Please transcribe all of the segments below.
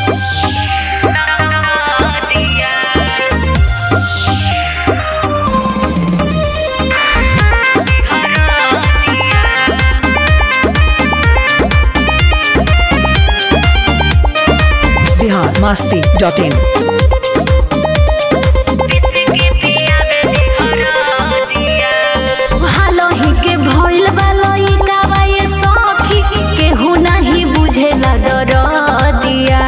Bihar Masti dot in हालही के भइल बा लइका बा ये सखी केहू नाही बुझेला दरदिया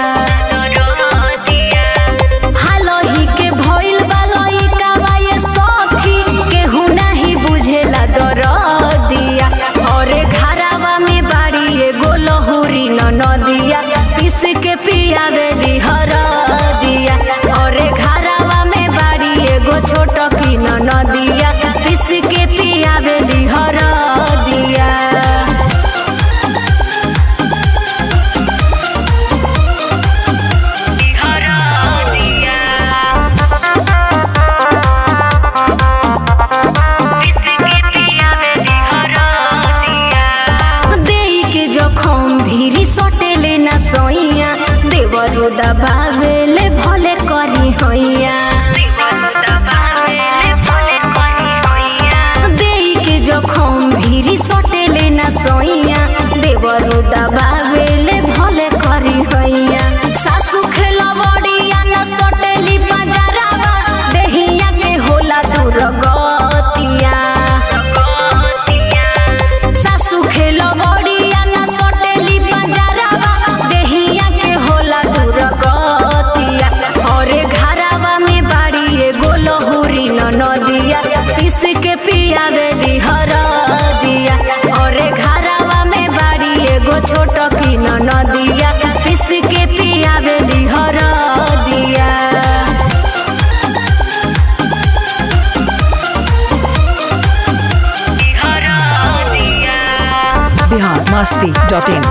हालही के भइल बा लइका बा ये सखी केहू नाही बुझेला दरदिया अरे घरावा में बाड़ी एगो लहुरी न नदिया किस के पियावेली हरदिया अरे घरावा में बाड़ी एगो छोट की न नदिया किस के पियावेली हरदिया देई के जखम भीरी सटेले ना सैया देवरो दबावेले भले करी हैया देई के जखम भीरी सटेले ना सैया देवरो दबावेले भले करी हैया सासु खेला बड़िया न सटेली पंजरावा देहिया के होला दूर गतिया सासु खेल बड़िया न सटेली पंजरावा देहिया के होला दूर गतिया अरे घरावा में बाड़ी एगो लहुरी न नदिया किस के पियावेली हरदिया अरे घरावा में बाड़ी एगो छोट की न नदिया किस के पियावेली हरदिया बिहार मस्ती डॉट इन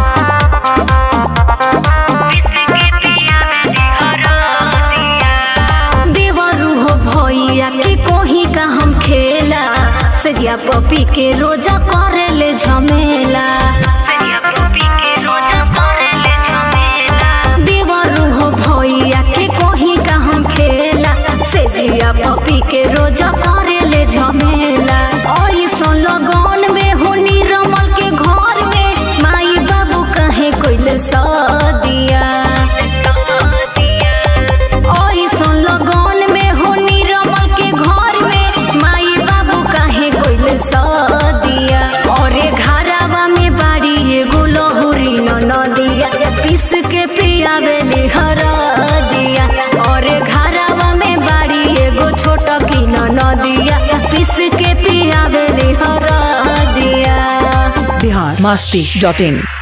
देवरू हो भैया के कोही का हम खेला सजिया पपी के रोजा करेले झमेला देवरू हो भैया के कोही का हम खेला सजिया पपी के रोजा करेले झमेला ऐसन लगन में हो निरमल के घर में माई बाबू कहे कोइले सदिया ऐसन लगन में हो निरमल के घर में माई बाबू काहे कोइले सदिया अरे घरावा में बाड़ी एगो लहुरी न नदिया पीस के पियावेली हरदिया अरे घरावा में बाड़ी एगो छोट की न नदिया पीस के पियावेली हरदिया बिहार मस्ती डॉट इन